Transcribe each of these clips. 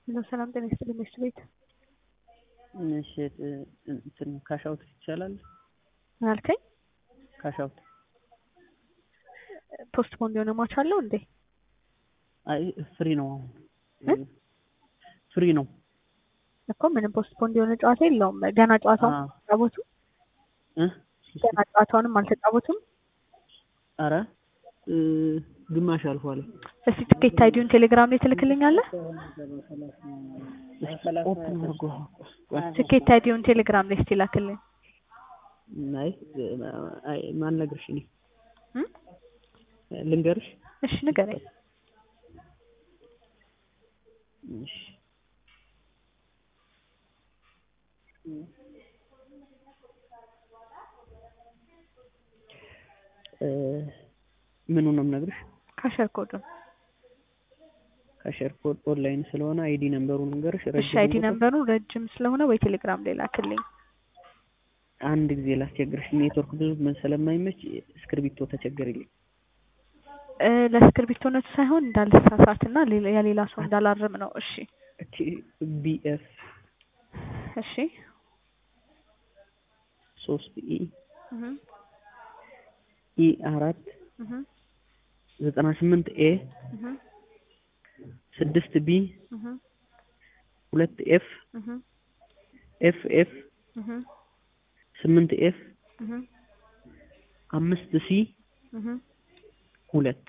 ሄሎ ሰላም ጤና ይስጥልኝ ሚስት ቤት እሺ እንትን ካሻውት ይቻላል? ምን አልከኝ? ካሻውት ፖስት ፖንድ የሆነ ማች አለው እንዴ? አይ ፍሪ ነው አሁን ፍሪ ነው እኮ ምንም ፖስት ፖንድ የሆነ ጨዋታ የለውም። ገና ጨዋታውን አዎ። አልተጫወቱም። እ ገና ጨዋታውንም አልተጫወቱም። ኧረ እ ግማሽ አልፏል። እስቲ ትኬት አይዲውን ቴሌግራም ላይ ትልክልኛለህ? ኦፕን አድርጎ ትኬት አይዲውን ቴሌግራም ላይ እስቲ ላክልኝ። አይ አይ ማን ነግርሽ እኔ እ? ልንገርሽ እሺ ንገረኝ። እሺ እ ምኑን ነው የምነግርሽ? ካሸር ኮዱን ካሸር ኮድ ኦንላይን ስለሆነ አይዲ ነምበሩን ልንገርሽ። እሺ ረጅም አይዲ ቁጥር ነምበሩ ረጅም ስለሆነ ወይ ቴሌግራም ላይ ላክልኝ። አንድ ጊዜ ላስቸግርሽ፣ ኔትወርክ ብዙ ስለማይመች እስክርቢቶ ተቸገርልኝ። እ ለእስክርቢቶነቱ ሳይሆን እንዳልሳሳትና ሌላ- የሌላ ሰው እንዳላርም ነው። እሺ እቺ ቢኤፍ እሺ ሶስት ኢ እህ ኢ አራት እህ ዘጠና ስምንት ኤ እህ ስድስት ቢ እህ ሁለት ኤፍ እህ ኤፍ ኤፍ እህ ስምንት ኤፍ እህ አምስት ሲ እህ ሁለት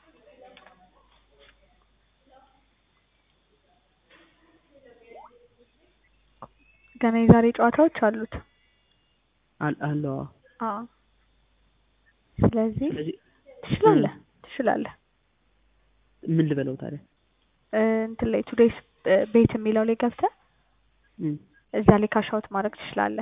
ገና የዛሬ ጨዋታዎች አሉት። አል- አለዋ አዎ ስለዚህ ስለዚህ ትችላለህ ትችላለህ። ምን ልበለው ታዲያ? እ እንትን ላይ ቱዴይስ ቤት የሚለው ላይ ገብተህ እም፣ እዛ ላይ ካሻውት ማድረግ ትችላለህ።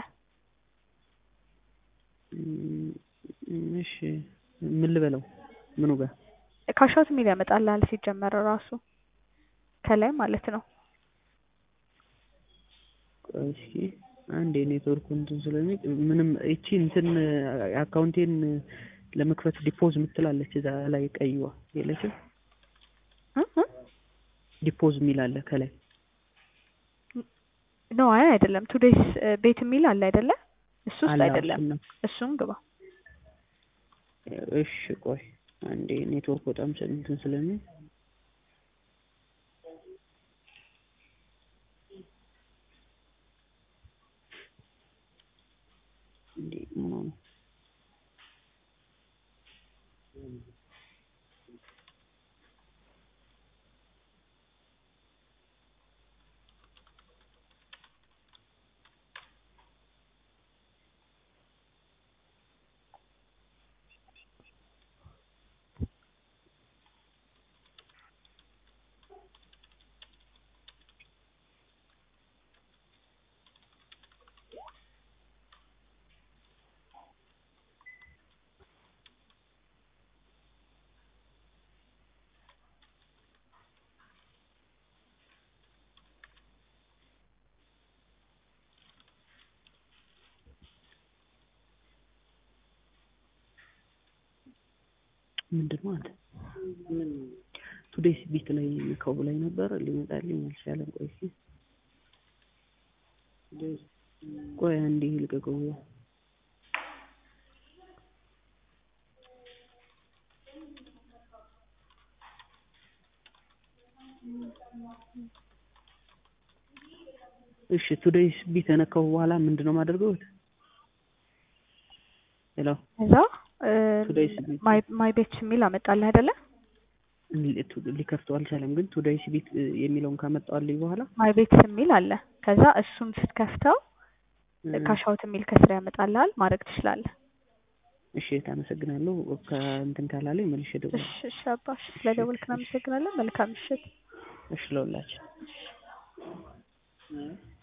እም፣ እሺ ምን ልበለው? ምኑ ጋር? ካሻውት የሚል ያመጣልሃል ሲጀመር ራሱ ከላይ ማለት ነው። ቆይ እስኪ አንድ የኔትወርኩ እንትን ስለሚል ምንም እቺ እንትን አካውንቴን ለመክፈት ዲፖዝ ምትላለች እዛ ላይ ቀይዋ የለችም። እ እ ዲፖዝ የሚል አለ ከላይ ኖ አይ አይደለም። ቱዴይስ ቤት የሚል አለ አይደለ? እሱ ውስጥ አለ። አይደለም። እሱን ነው። እሱን ግባ። እሺ ቆይ አንዴ ኔትወርክ በጣም ስለ- እንትን ስለሚል እንዴ ምን ሆነ? ምንድን ነው አንተ? ቱዴይስ ቢት ላይ ከው ላይ ነበር ሊመጣልኝ አልቻለም። ቆይ እስኪ ቆይ አንዴ ልቀቀው። እሺ ቱዴይስ ቢት ከነካው በኋላ ምንድን ነው የማደርገው? ሄሎ እዛ ቱዴይስ ቢት ማይ ማይ ቤት የሚል አመጣልህ አይደለ? ሊከፍተው አልቻለም። ግን ቱዴይስ ቢት የሚለውን ካመጣልኝ በኋላ ማይ ቤት የሚል አለ። ከዛ እሱን ስትከፍተው ካሻውት የሚል ከስራ ያመጣልሃል። ማድረግ ትችላለህ። እሺ ታመሰግናለሁ። ከእንትን ካላለኝ መልሼ እደውላለሁ። እሺ እሺ አባሽ ስለደወልክ እናመሰግናለን። መልካም ምሽት። እሺ ለሁላችን